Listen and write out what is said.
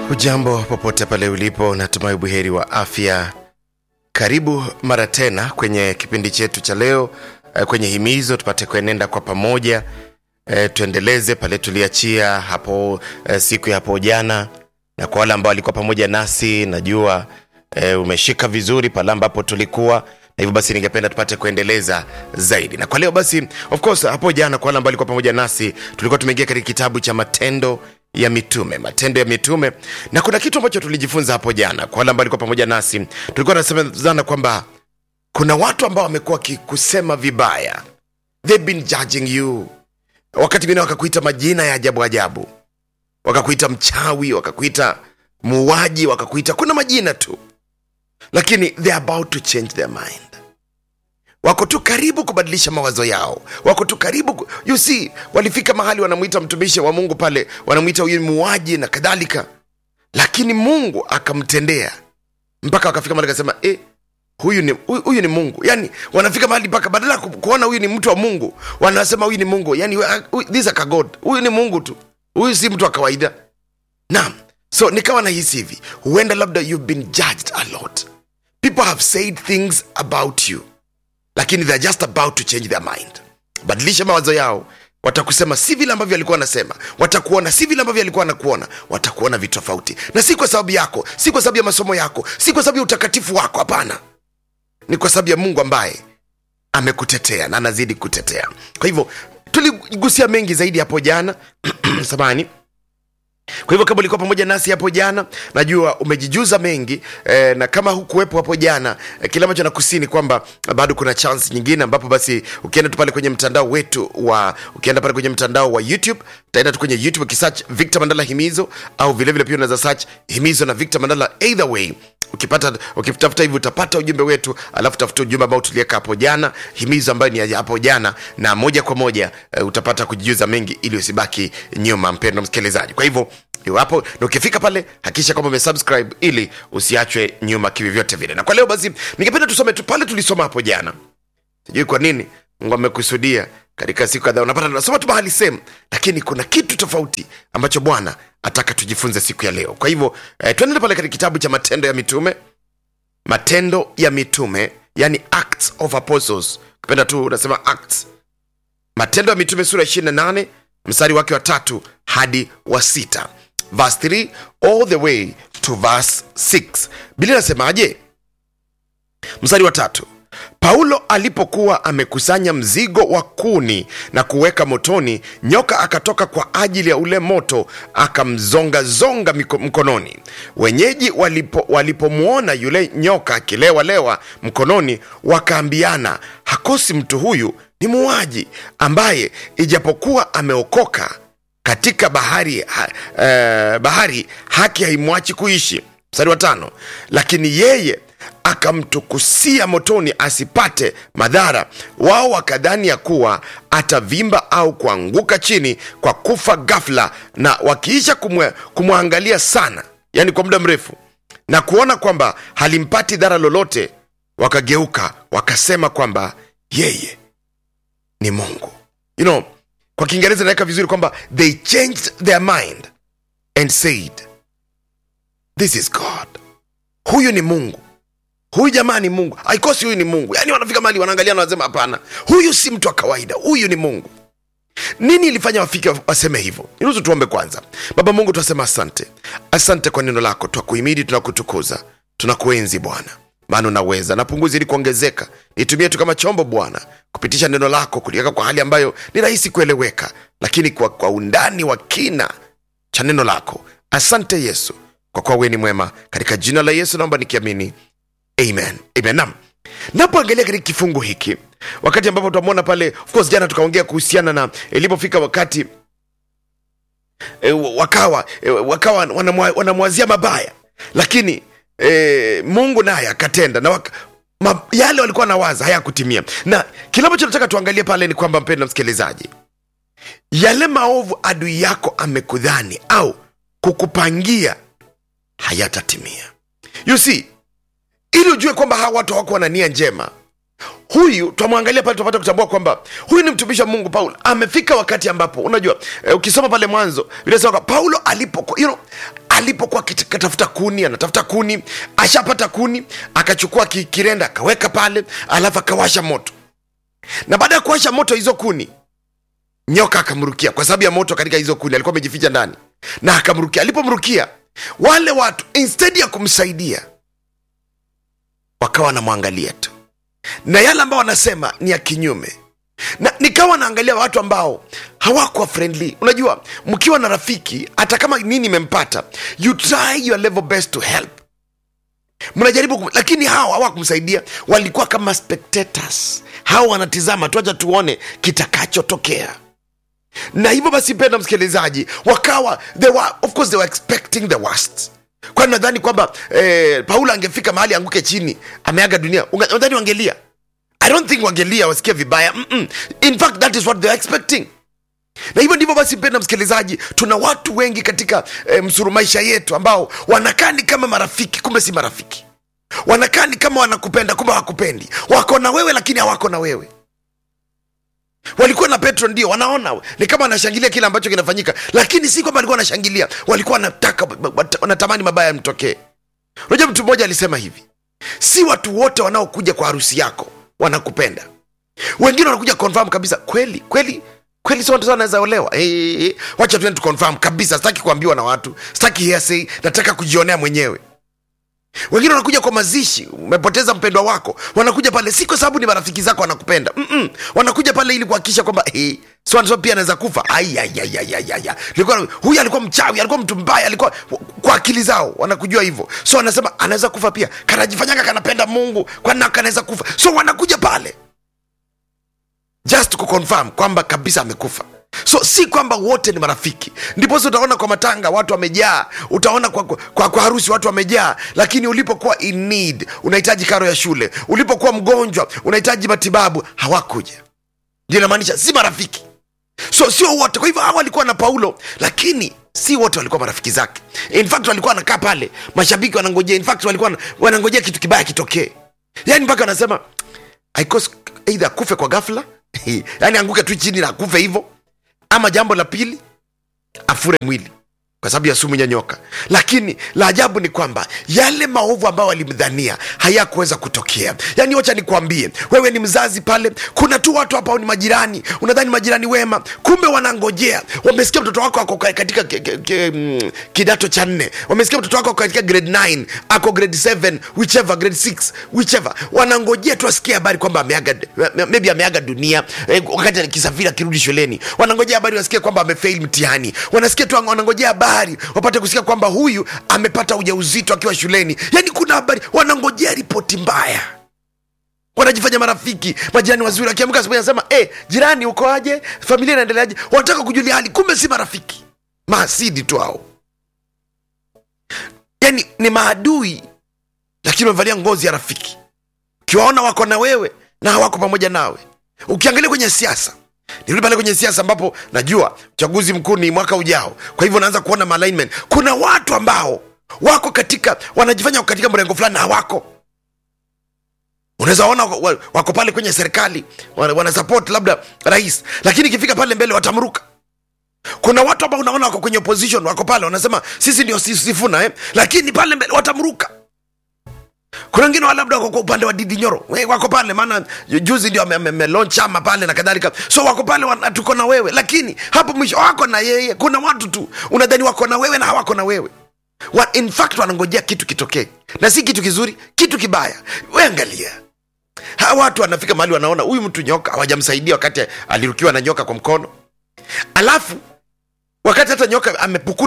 Hujambo popote pale ulipo, natumai buheri wa afya. Karibu mara tena kwenye kipindi chetu cha leo eh, kwenye himizo tupate kuenenda kwa pamoja eh, tuendeleze pale tuliachia hapo eh, siku ya hapo jana, na kwa wale ambao walikuwa pamoja nasi najua eh, umeshika vizuri pale ambapo tulikuwa na hivyo basi ningependa tupate kuendeleza zaidi na kwa leo basi of course hapo jana kwa wale ambao walikuwa pamoja nasi tulikuwa tumeingia katika kitabu cha matendo ya mitume matendo ya mitume na kuna kitu ambacho tulijifunza hapo jana kwa wale ambao walikuwa pamoja nasi tulikuwa tunasemezana kwamba kuna watu ambao wamekuwa wakikusema vibaya they've been judging you wakati mwingine wakakuita majina ya ajabu ajabu wakakuita mchawi wakakuita muuaji wakakuita kuna majina tu lakini they are about to change their mind wako tu karibu kubadilisha mawazo yao wako tu karibu ku- you see walifika mahali wanamwita mtumishi wa mungu pale wanamwita huyu ni muuaji na kadhalika lakini mungu akamtendea mpaka wakafika mahali akasema eh, huyu ni, huyu, huyu ni mungu yani wanafika mahali mpaka badala ya ku- kuona huyu ni mtu wa mungu wanasema huyu ni mungu yani huyu- this is a god huyu ni mungu tu huyu si mtu wa kawaida naam so nikawa nahisi hivi huenda labda you've been judged a lot people have said things about you lakini they're just about to change their mind badilisha mawazo yao watakusema si vile ambavyo alikuwa anasema watakuona si vile ambavyo alikuwa anakuona watakuona vitu tofauti na si kwa sababu yako si kwa sababu ya masomo yako si kwa sababu ya utakatifu wako hapana ni kwa sababu ya mungu ambaye amekutetea na anazidi kutetea kwa hivyo tuligusia mengi zaidi hapo jana samani kwa hivyo kama ulikuwa pamoja nasi hapo jana najua umejijuza mengi eh, na kama hukuwepo hapo jana eh, kile ambacho nakusini kwamba bado kuna chance nyingine ambapo basi ukienda tu pale kwenye mtandao wetu wa ukienda pale kwenye mtandao wa youtube utaenda tu kwenye youtube ukisearch victor mandala himizo au vilevile pia unaweza search himizo na victor mandala either way ukipata ukitafuta hivi utapata ujumbe wetu alafu tafuta ujumbe ambao tuliweka hapo jana himizo ambayo ni ya hapo jana na moja kwa moja uh, utapata kujijuza mengi ili usibaki nyuma mpendo msikilizaji kwa hivyo iwapo na ukifika pale hakikisha kwamba umesubscribe ili usiachwe nyuma kivyovyote vile na kwa leo basi ningependa tusome tu pale tulisoma hapo jana sijui kwa nini mungu amekusudia katika siku kadhaa unapata tunasoma tu mahali sehemu lakini kuna kitu tofauti ambacho bwana ataka tujifunze siku ya leo kwa hivyo eh, tuendele pale katika kitabu cha matendo ya mitume matendo ya mitume yani acts of apostles ukipenda tu unasema acts matendo ya mitume sura 28 mstari wake wa tatu hadi wa sita verse 3 all the way to verse 6 bili nasemaje mstari wa tatu paulo alipokuwa amekusanya mzigo wa kuni na kuweka motoni nyoka akatoka kwa ajili ya ule moto akamzongazonga miko- mkononi wenyeji walipo- walipomwona yule nyoka akilewalewa mkononi wakaambiana hakosi mtu huyu ni muuaji ambaye ijapokuwa ameokoka katika bahari ha, eh, bahari haki haimwachi kuishi mstari wa tano lakini yeye akamtukusia motoni asipate madhara wao wakadhani ya kuwa atavimba au kuanguka chini kwa kufa ghafla na wakiisha kumwe- kumwangalia sana yani kwa muda mrefu na kuona kwamba halimpati dhara lolote wakageuka wakasema kwamba yeye ni mungu you know kwa kiingereza inaweka vizuri kwamba they changed their mind and said this is god huyu ni mungu huyu jamaa ni mungu haikosi huyu ni mungu yaani wanafika mahali wanaangalia na wanasema hapana huyu si mtu wa kawaida huyu ni mungu nini ilifanya wafike waseme hivyo niruhusu tuombe kwanza baba mungu tunasema asante asante kwa neno lako twakuhimidi tunakutukuza tunakuenzi bwana maana unaweza na punguzi ili kuongezeka nitumie tu kama chombo bwana kupitisha neno lako kuliweka kwa hali ambayo ni rahisi kueleweka lakini kwa, kwa undani wa kina cha neno lako asante yesu kwa kuwa wewe ni mwema katika jina la yesu naomba nikiamini amen amen nam napoangalia katika kifungu hiki wakati ambapo tutamwona pale of course jana tukaongea kuhusiana na ilipofika wakati e, wakawa e, wakawa wanamwa- wanamwazia mabaya lakini e, mungu naye akatenda na waka, ma, yale walikuwa nawaza hayakutimia na kile ambacho nataka tuangalie pale ni kwamba mpendo msikilizaji yale maovu adui yako amekudhani au kukupangia hayatatimia you see ili ujue kwamba hawa watu hawakuwa na nia njema huyu twamwangalia pale tunapata kutambua kwamba huyu ni mtumishi wa mungu paulo amefika wakati ambapo unajua eh, ukisoma pale mwanzo inasema kwamba paulo alipo you know, alipokuwa akitafuta kuni anatafuta kuni ashapata kuni akachukua ki- kirenda akaweka pale alafu akawasha moto na baada ya kuwasha moto hizo kuni nyoka akamrukia kwa sababu ya moto katika hizo kuni alikuwa amejificha ndani na akamrukia alipomrukia wale watu instead ya kumsaidia wakawa wanamwangalia tu na yale ambao wanasema ni ya kinyume na nikawa naangalia watu ambao hawakuwa friendly unajua mkiwa na rafiki hata kama nini imempata you try your level best to help mnajaribu kum... lakini hao hawakumsaidia walikuwa kama spectators hao wanatizama tuacha tuone kitakachotokea na hivyo basi penda msikilizaji wakawa they were, of course they were expecting the worst kwani nadhani kwamba eh, paulo angefika mahali anguke chini ameaga dunia Unga- nadhani wangelia i don't think wangelia wasikia vibaya Mm-mm. in fact that is what they are expecting na hivyo ndivyo basi mpenda msikilizaji tuna watu wengi katika e, msuru maisha yetu ambao wanakaa ni kama marafiki kumbe si marafiki wanakaa ni kama wanakupenda kumbe hawakupendi wako na wewe lakini hawako na wewe walikuwa na petro ndio wanaona ni kama wanashangilia kile ambacho kinafanyika lakini si kwamba walikuwa wanashangilia walikuwa wanataka wanatamani mabaya yamtokee unajua mtu mmoja alisema hivi si watu wote wanaokuja kwa harusi yako wanakupenda wengine wanakuja confirm kabisa kweli kweli kweli si watu wanaweza olewa hey, hey, hey. wacha tuende tu confirm kabisa sitaki kuambiwa na watu sitaki hearsay nataka kujionea mwenyewe wengine wanakuja kwa mazishi umepoteza mpendwa wako wanakuja pale si kwa sababu ni marafiki zako wanakupenda Mm-mm. wanakuja pale ili kuhakikisha kwamba hey, so so pia anaweza kufa Ai, ai, ai, ai, ai, ai, ai. Nilikuwa- huyu alikuwa mchawi alikuwa mtu mbaya alikuwa kwa akili zao wanakujua hivyo so wanasema anaweza kufa pia kanajifanyanga kanapenda mungu kwani kanaweza kufa so wanakuja pale just kuconfirm kwamba kabisa amekufa so si kwamba wote ni marafiki ndiposa utaona kwa matanga watu wamejaa utaona kwa, kwa, kwa harusi watu wamejaa lakini ulipokuwa in need unahitaji karo ya shule ulipokuwa mgonjwa unahitaji matibabu hawakuja ndio inamaanisha si marafiki so sio wote kwa hivyo hawa walikuwa na paulo lakini si wote walikuwa marafiki zake in fact walikuwa wanakaa pale mashabiki wanangojea in fact walikuwa wana- wanangojea kitu kibaya kitokee yani mpaka wanasema aikos eidha akufe kwa ghafla yani anguke tu chini na akufe hivyo ama jambo la pili afure mwili kwa sababu ya sumu ya nyoka lakini la ajabu ni kwamba yale maovu ambayo walimdhania hayakuweza kutokea yaani wacha nikwambie wewe ni mzazi pale kuna tu watu hapa ni majirani unadhani majirani wema kumbe wanangojea wamesikia mtoto wako ako ka- katika ke, ke, ke, mm, kidato cha nne wamesikia mtoto wako ako katika grade 9 ako grade 7 whichever grade 6 whichever wanangojea tu asikie habari kwamba ameaga maybe ameaga dunia eh, wakati akisafiri akirudi shuleni wanangojea habari wasikie kwamba amefail mtihani wanasikia tu wanangojea habari wapate kusikia kwamba huyu amepata ujauzito akiwa shuleni yani kuna habari wanangojea ripoti mbaya wanajifanya marafiki majirani wazuri akiamka asubuhi anasema eh jirani uko aje familia inaendeleaje wanataka kujulia hali kumbe si marafiki maasidi tu hao yani ni maadui lakini wamevalia ngozi ya rafiki ukiwaona wako na wewe na hawako pamoja nawe ukiangalia kwenye siasa nirudi pale kwenye siasa ambapo najua uchaguzi mkuu ni mwaka ujao kwa hivyo naanza kuona malignment kuna watu ambao wako katika wanajifanya wako katika mrengo fulani na hawako unaweza ona wako, wa- wako pale kwenye serikali wana, wana support labda rais lakini ikifika pale mbele watamruka kuna watu ambao unaona wako kwenye opposition wako pale wanasema sisi ndio si- sifuna eh? lakini pale mbele watamruka kuna wengine wa labda wako kwa upande wa didi nyoro We, wako pale maana ju- juzi ndio amelaunch chama pale na kadhalika so wako pale wana- tuko na wewe lakini hapo mwisho wako na yeye kuna watu tu unadhani wako na wewe na hawako na wewe wa, in fact wanangojea kitu kitokee na si kitu kizuri kitu kibaya we angalia hawa watu wanafika mahali wanaona huyu mtu nyoka hawajamsaidia wakati alirukiwa na nyoka kwa mkono alafu wakati hata nyoka amepukuta